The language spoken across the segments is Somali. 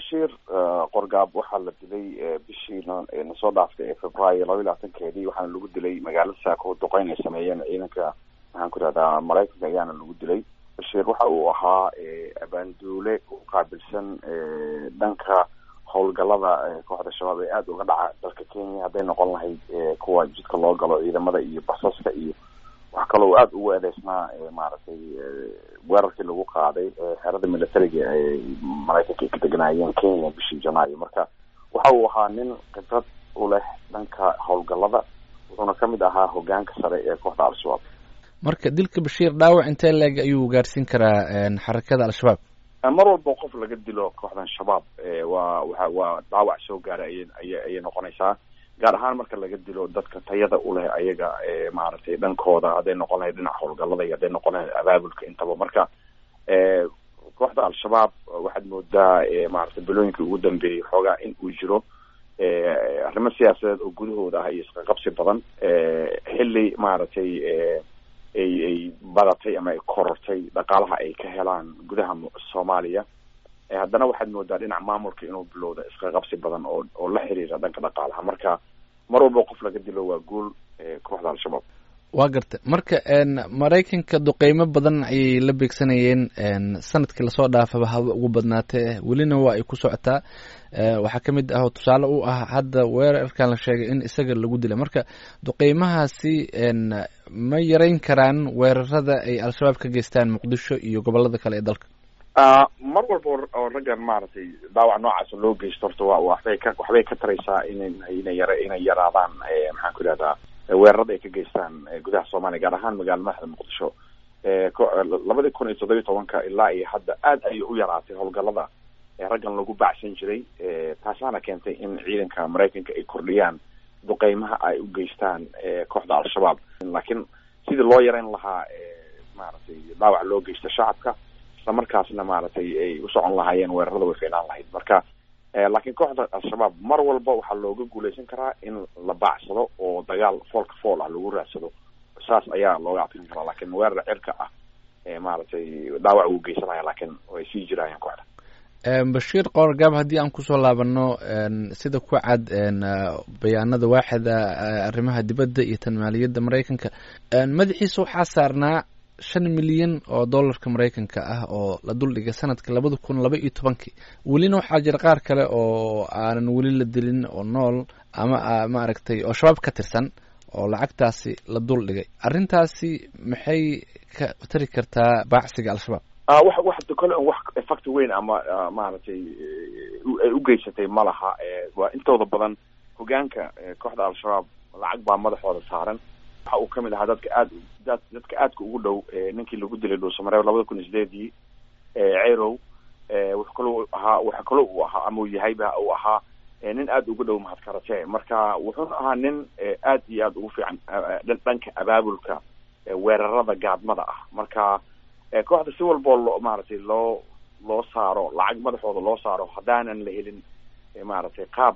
bashiir qorgaab waxaa la dilay bishii nasoo dhaaftay ee februaayo laba iyo labaatankeedii waxaana lagu dilay magaalada saako duqeyn ay sameeyeen ciidanka maxaan ku ihahdaa maraykanka ayaana lagu dilay bashiir waxa uu ahaa abaanduule u qaabilsan dhanka howlgalada kooxda shabaab ee aada uga dhaca dalka kenya hadday noqon lahayd kuwa jidka loo galo ciidamada iyo basaska iyo wax kaloo aada ugu eedeysnaa maaragtay weerarkii lagu qaaday xerada militariga ee maraykanka ay ka deganaayeen kenya bishii janaayo marka waxa uu ahaa nin khibrad u leh dhanka howlgalada wuxuuna kamid ahaa hogaanka sare ee kooxda al-shabaab marka dilka bashiir dhaawac intee leeg ayuu gaarsiin karaa xarakada al-shabaab mar walba qof laga dilo kooxdan shabaab waa waa waa dhaawac soo gaara ayay aya ayay noqonaysaa gaar ahaan marka laga dilo dadka tayada u leh ayaga maaragtay dhankooda hadday noqon lahayd dhinaca howlgalada iyo hadday noqon lahayd abaabulka intaba marka kooxda al-shabaab waxaad moodaa maaragtay bilooyinkii ugu dambeeyey xoogaa in uu jiro arrimo siyaasadeed oo gudahooda ah iyo isqaqabsi badan xilli maaragtay ay ay badatay ama ay korortay dhaqaalaha ay ka helaan gudaha soomaaliya haddana waxaad moodaa dhinac maamulka inuu bilowda isqaqabsi badan oo oo la xiriira dhanka dhaqaalaha marka mar walba qof laga dilo waa guul kooxda al-shabaab waa garta marka maraykanka duqeymo badan ayay la beegsanayeen sanadkii lasoo dhaafaba haba ugu badnaatee welina waa ay ku socotaa waxaa kamid ah oo tusaale u ah hadda weerarkan la sheegay in isaga lagu dilay marka duqeymahaasi ma yareyn karaan weerarada ay al-shabaab ka geystaan muqdisho iyo gobolada kale ee dalka mar walba oo raggan maaragtay dhaawac noocaas loo geysto horta wa waxbay ka waxbay ka taraysaa ina ina yara inay yaraadaan maxaan ku ihahdaa weerarada ay ka geystaan gudaha soomaaliya gaar ahaan magaala madaxda muqdisho labadii kun iyo toddobiyi tobanka ilaa iyo hadda aad ayay u yaraatay howlgalada raggan lagu bacsan jiray taasaana keentay in ciidanka maraykanka ay kordhiyaan duqeymaha ay u geystaan kooxda al-shabaab laakiin sidii loo yareyn lahaa maaragtay dhaawac loo geysta shacabka isla markaasna maaragtay ay u socon lahaayeen weerarada way fiinaan lahayd marka laakiin kooxda al-shabaab mar walba waxaa looga guuleysan karaa in la baacsado oo dagaal foolka fool ah lagu raadsado saas ayaa looga adkin karaa laakiin weerar cirka ah maaragtay dhaawac uu geysanaya laakiin way sii jiraayeen kooxda bashiir qoorgaab haddii aan kusoo laabano sida ku cad bayaanada waaxida arrimaha dibadda iyo tan maaliyadda maraykanka madaxiisa waxaa saarnaa shan milyan oo dollarka maraykanka ah oo la duldhigay sanadka labada kun laba iyo tobankii welina waxaa jira qaar kale oo aanan weli la dilin oo nool ama maaragtay oo shabaab ka tirsan oo lacagtaasi la duldhigay arrintaasi maxay ka tari kartaa baacsiga al-shabaab wax wax kole wax effect weyn ama maaragtay ay u geysatay ma laha waa intooda badan hogaanka kooxda al-shabaab lacag baa madaxooda saaran waxa uu kamid ahaa dadka aad dadka aadka ugu dhow ninkii lagu dilay dhuusamareeb labada kun iyo sideedii cerow wuxuu kaloo ahaa waxa kaloo uu ahaa ama uu yahayba uu ahaa nin aada ugu dhow mahadkarate marka wuxuuna ahaa nin aad iyo aada ugu fiican dhanka abaabulka weerarada gaadmada ah marka kooxda si walboo loo maaragtay loo loo saaro lacag madaxooda loo saaro haddaanan la helin maaragtay qaab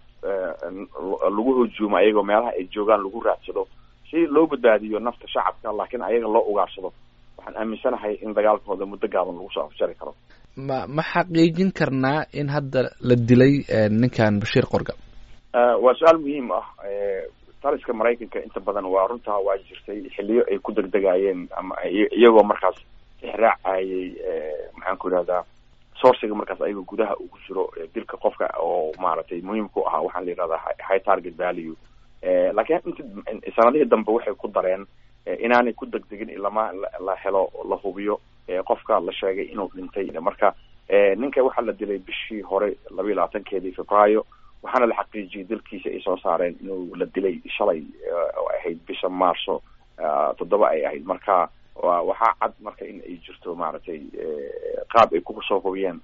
lagu hujuumo ayagoo meelaha ay joogaan lagu raadsado si loo badbaadiyo nafta shacabka laakiin ayaga loo ugaarsado waxaan aaminsanahay in dagaalkooda muddo gaaban lagu soo afjari karo ma ma xaqiijin karnaa in hadda la dilay ninkan bashiir qorga waa su-aal muhiim ah taliska maraykanka inta badan waa runtaa waa jirtay xiliyo ay ku degdegaayeen ama iyagoo markaas ixraacayay maxaan ku ihahdaa sourciga markaas ayagoo gudaha ugu jiro dilka qofka oo maaragtay muhiimku ahaa waxaan la yihahdaa high target value laakiin inta sanadihii dambe waxay ku dareen inaanay ku degdegin ilama la helo la hubiyo qofka la sheegay inuu dhintay marka ninka waxaa la dilay bishii hore laba iyo labaatankeedii februaayo waxaana la xaqiijiyey dalkiisa ay soo saareen inuu la dilay shalay oo ahayd bisha maarso toddoba ay ahayd marka waxaa cad marka in ay jirto maaragtay qaab ay kusoo hubiyeen